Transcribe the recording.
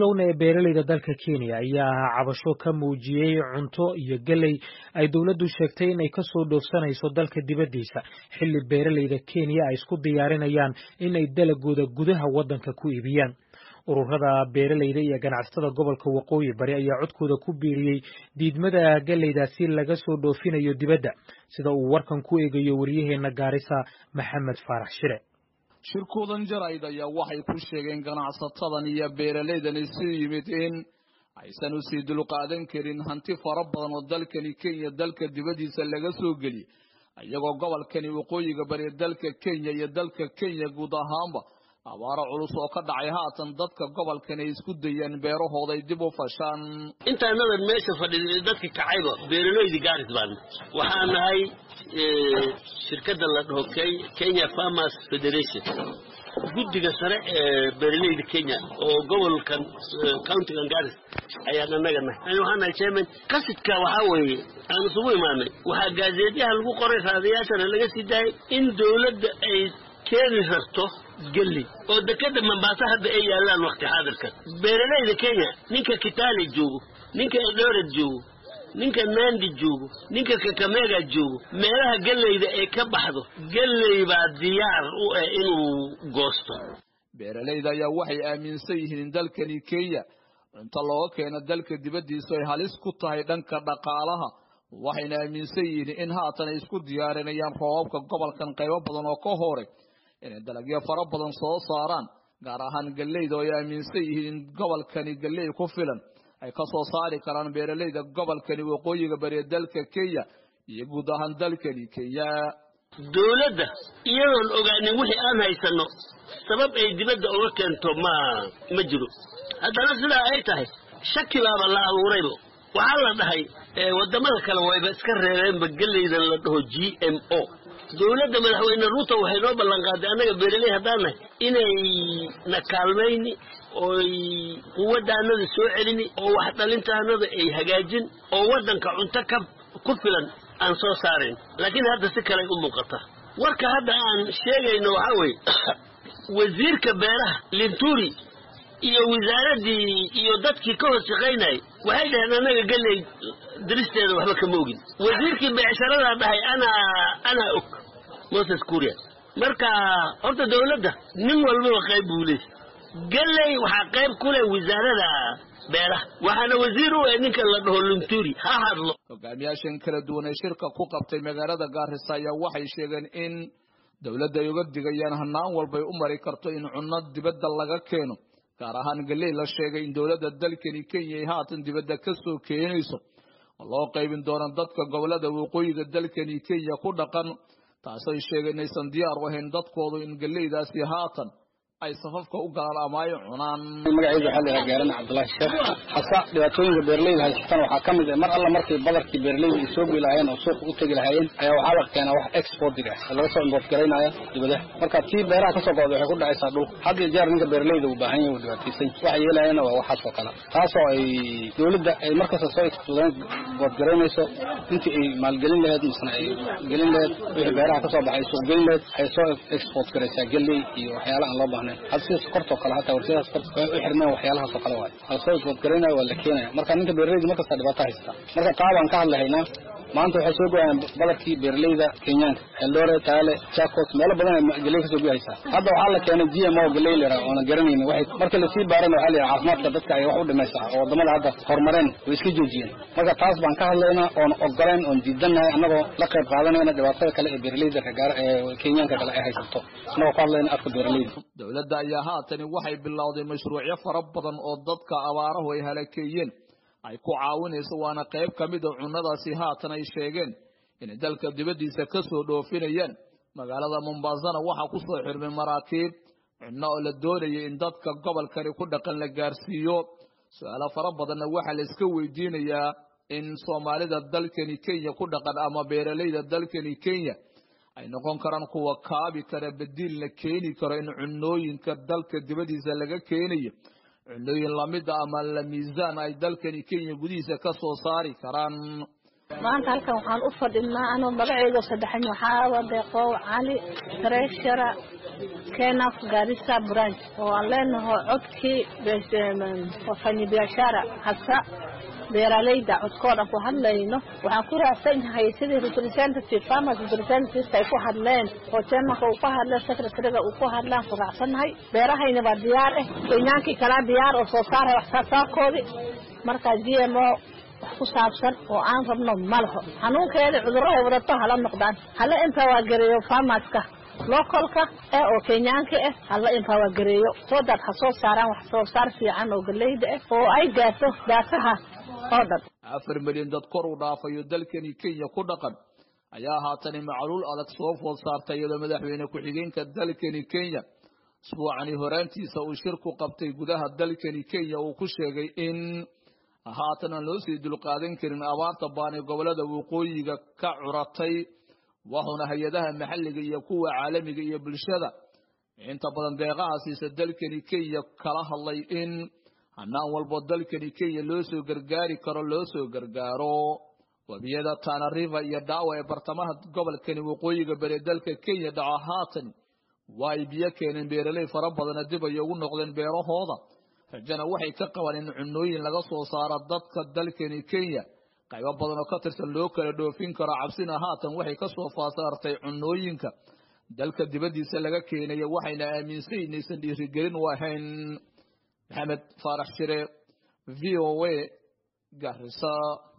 bilowna ee beeralayda dalka kenya ayaa cabasho ka muujiyey cunto iyo geley ay dowladdu sheegtay inay kasoo dhoofsanayso dalka dibaddiisa xilli beeralayda kenya ay isku diyaarinayaan inay dalagooda gudaha waddanka ku iibiyaan ururada beeralayda iyo ganacsatada gobolka waqooyi bari ayaa codkooda ku biiriyey diidmada geleydaasi laga soo dhoofinayo dibadda sida uu warkan ku eegayo waryaheena gaarisa maxamed faarax shire shirkoodan jarayd ayaa waxay ku sheegeen ganacsatadan iyo beeralaydan isu yimid in aysan usii dulqaadan karin hanti fara badan oo dalkani kenya dalka dibaddiisa laga soo geliyay iyagoo gobolkani waqooyiga bari dalka kenya iyo dalka kenya guud ahaanba abaaro culus oo ka dhacay haatan dadka gobolkan ay isku dayeen beerahooday dib u fashaan intaanadan meesha fadhiday dadka kacayba beeralaydi gaaris baan waxaa nahay shirkadda la dhaho kenya farmers federation guddiga sare ee beeralayda kenya oo gobolkan countigan garis ayaan annaga nahay waxaa nahay chairman qasidka waxaa weeye aan isugu imaanay waxaa gaazeedyaha lagu qoray raadayaashana laga sii daayay in dowladda ay keeni rarto gelli oo dekeda mambaasa hadda ay yaalaan wakti xaadirkan beeralayda kenya ninka kitale joogo ninka eldoret joogo ninka nandi joogo ninka kakamega joogo meelaha gellayda ay ka baxdo gelley baa diyaar u ah inuu goosto beeralayda ayaa waxay aaminsan yihiin in dalkani kenya cunto looga keeno dalka dibaddiisu ay halis ku tahay dhanka dhaqaalaha waxayna aaminsan yihiin in haatan ay isku diyaarinayaan roobabka gobolkan qaybo badan oo ka horay inay dalagyo fara badan soo saaraan gaar ahaan galleyda oo ay aaminsan yihiin in gobolkani galley ku filan ay ka soo saari karaan beeralayda gobolkani waqooyiga bariya dalka kenya iyo guud ahaan dalkani kenya dowladda iyadoon ogaanin wixii aan haysanno sabab ay dibadda uga keento ma ma jiro haddana sidaa ay tahay shaki baaba la abuurayba waxaa la dhahay waddamada kale wayba iska reebeenba gellaydan la dhaho g m o dowladda madaxweyne ruuto waxay noo ballan qaaday annaga beeraley haddaan nahay inay na kaalmayni oy quwaddaanada soo celini oo wax dhalintaanada ay hagaajin oo waddanka cunto ka ku filan aan soo saarayn laakiin hadda si kaley u muuqata warka hadda aan sheegayno waxaa weeye wasiirka beeraha linturi iyo wasaaraddii iyo dadkii ka hoos shaqaynayay waxay dhaheen annaga gelley diristeeda waxba kama ogin wasiirkii beecsharadaa dhahay anaa anaa og moses kuria marka horta dowladda nin walbaba qayb buu leey gelley waxaa qayb ku leh wasaarada beeraha waxaana wasiir u eh ninka la dhaho lunturi ha hadlo hogaamiyaashan kala duwan ee shirka ku qabtay magaalada gaarisa ayaa waxay sheegeen in dowladda ay uga digayaan hanaan walbay u mari karto in cunno dibadda laga keeno gaar ahaan galley la sheegay in dowladda dalkani kenya ay haatan dibadda ka soo keenayso oo loo qaybin doono dadka gobolada waqooyiga dalkani kenya ku dhaqan taasay sheegeen inaysan diyaar u ahayn dadkoodu in galleydaasi haatan ay safafka u galaan ama ay cunaan magacayda waxaa la yidhaha gaarana cabdullaahi sheekh hasa dhibaatooyinka beeralayda haysatan waxaa ka mid ah mar alla markay badarkii beeralayda ay soo geli lahaayeen oo suuqa u tegi lahaayeen ayaa waxaa la keenaa wax exportig ah oo laga soo import garaynaya dibadaha marka tii beeraha kasoo go'da waxay ku dhacaysaa dhulka had iyo jeer ninka beeralayda uu baahan yahay uu dhibaataysan waxa yeelayana waa waxaas oo kale taasoo ay dowladda ay markasta soo import garaynayso intii ay maalgelin lahayd misna ay gelin lahayd wixii beeraha kasoo baxay suuq gelin lahayd ay soo export garaysaa galley iyo waxyaala aan loo baahnayn hada sida sokortoo kale hataa warshadaha sokorta way u xirmeen waxyaalahaas oo kale waayo waa lasoo export garaynaya waa la keenaya marka ninka beeralayda markasta dhibaato haystaa marka qaabaan ka hadlahaynaa maanta waxay soo goyaan badarkii beeralayda kenyaanka eldore taale chacos meelo badan ay galley kasoo goyaysaa hadda waxaa la keenay g m o galley la yidhaha oona garanaynin waxay marka lasii baarana waxaa la yidhaha caafimaadka dadka ay wax u dhimaysaa oo waddamada hadda horumareen way iska joojiyeen marka taas baan ka hadlaynaa oon ogoleen oon diidannahay annagoo la qayb qaadanayna dhibaatada kale ee beeralayda regaar ee kenyaanka kale ay haysato annagoo ka hadlayna afka beeralayda dowladda ayaa haatani waxay bilowday mashruucyo fara badan oo dadka abaarahu ay halakeeyeen ay ku caawinayso waana qayb ka mid a cunnadaasi haatan ay sheegeen inay dalka dibaddiisa ka soo dhoofinayaan magaalada mombaasana waxaa ku soo xirmay maraakiib cunno oo la doonayay in dadka gobolkani ku dhaqan la gaarsiiyo su-aalo fara badanna waxaa la iska weydiinayaa in soomaalida dalkani kenya ku dhaqan ama beeralayda dalkani kenya ay noqon karaan kuwa kaabi kara badiilna keeni karo in cunnooyinka dalka dibaddiisa laga keenayo cunooyin lamida ama la miisaan ay dalkani kenya gudihiisa ka soo saari karaan maanta halkan waxaan u fadhinaa anoo magaceyga saddexan waxaa deeqow cali treshara kenaf garissa branch oo aan leenaho codkii wafanyibiashara hasa beeralayda codkoo dhan ku hadlayno waxaan ku raacsan yahay sidii representative farmers representative ay ku hadleen oo chairmanka uu ku hadleen secretariga uu ku hadlaan ku raacsannahay beerahayna waa diyaar eh kenyaankii kalaa diyaar oo soo saaray wax saasaarkoodii markaa g m o wax ku saabsan oo aan rabno ma laho xanuunkeeda cudurrahay wadato hala noqdaan hala impawagareeyo farmaska localka eh oo kenyaanka ah hala impawagareeyo soo daad ha soo saaraan wax soo saar fiican oo galeyda ah oo ay gaarto daafaha oo dhan afar milyan dad kor u dhaafayo dalkani kenya ku dhaqan ayaa haatani macluul adag soo food saartay iyadoo madaxweyne ku-xigeenka dalkani kenya isbuucani horaantiisa uu shir ku qabtay gudaha dalkani kenya uu ku sheegay in haatan aan loo sii dulqaadan karin abaarta baani gobolada waqooyiga ka curatay waxuuna hay-adaha maxalliga iyo kuwa caalamiga iyo bulshada inta badan deeqaha siisa dalkani kenya kala hadlay in hanaan walbo dalkani kenya loo soo gargaari karo loo soo gargaaro webiyada tana river iyo dhaawa ee bartamaha gobolkani waqooyiga bere dalka kenya dhaco haatan waa ay biyo keeneen beeraley fara badana dib ay ugu noqdeen beerahooda rajana waxay ka qabaan in cunooyin laga soo saaro dadka dalkani kenya qaybo badan oo ka tirsan loo kala dhoofin karo cabsina haatan waxay ka soo faasaartay cunooyinka dalka dibaddiisa laga keenaya waxayna aaminsan inaysan dhiirigelin u ahayn maxamed faarax shire v o a garisa